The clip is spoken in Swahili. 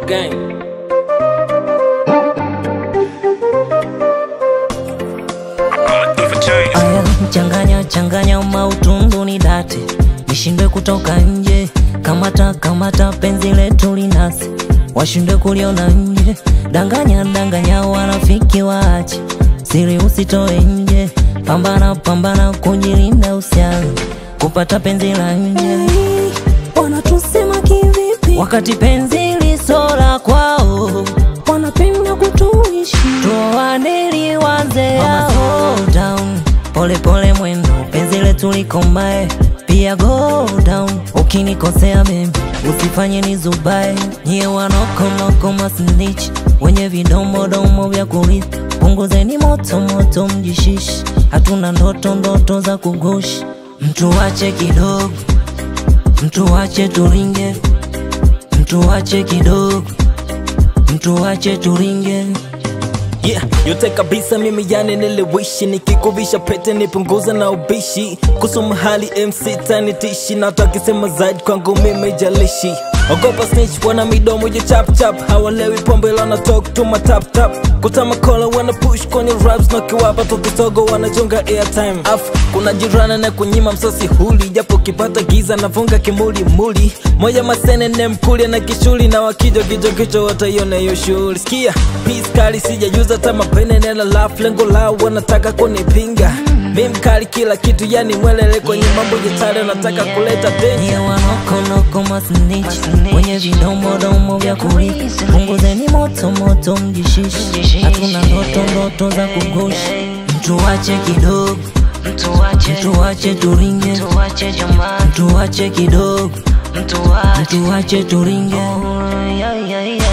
gang. Aya, changanya changanya mautundu ni date, nishindwe kutoka nje. Kamata kamata penzi letu linasi, washindwe kuliona nje. Danganya danganya wanafiki waache, siri usitoe nje. Pambana pambana kujilinda usianze kupata penzi la nje. Wanatusema kivipi? Wakati penzi lisola kwao, Wanapenda kutuishi tuoane liwanze yao. Go down, pole pole mwendo, penzi letu likomae, pia go down. Ukinikosea baby, usifanye nizubae. Nyie wanokonoko masnitch, wenye vidomodomo vya kurithi, punguzeni moto moto, mjishishi. Hatuna ndoto ndoto za kugushi, mtu wache kidogo, mtu wache turinge, mtu wache kidogo, mtu wache turinge. Yeah, yote kabisa mimi yani niliwishi nikikuvisha pete nipunguza na ubishi kusoma hali MC tanitishi na watu akisema zaidi kwangu mimi jalishi ogopa snitch wana midomo ya chap chap hawalewi pombe lana talk to my tap tap kutama kola wana push kwenye raps na kiwapa tukisogo wanachonga airtime af kuna jirana na kunyima msosi huli japo kipata giza nafunga kimuli muli moja masene ne mkulia na kishuli na wakijo kijo kicho wataiona hiyo shughuli sikia peace kali sijajuza hata mapene nena laugh lengo lao wanataka kunipinga mi mkali kila kitu yani mwelele kwenye mambo jitale nataka kuleta Nyie danger wanokonoko masnitch, wenye vidomodomo vya kurithi, punguzeni moto moto, mjishishi. Hatuna ndoto ndoto za kugushi, mtu wache kidogo, mtu wache turinge, mtu wache kidogo, mtu wache turinge.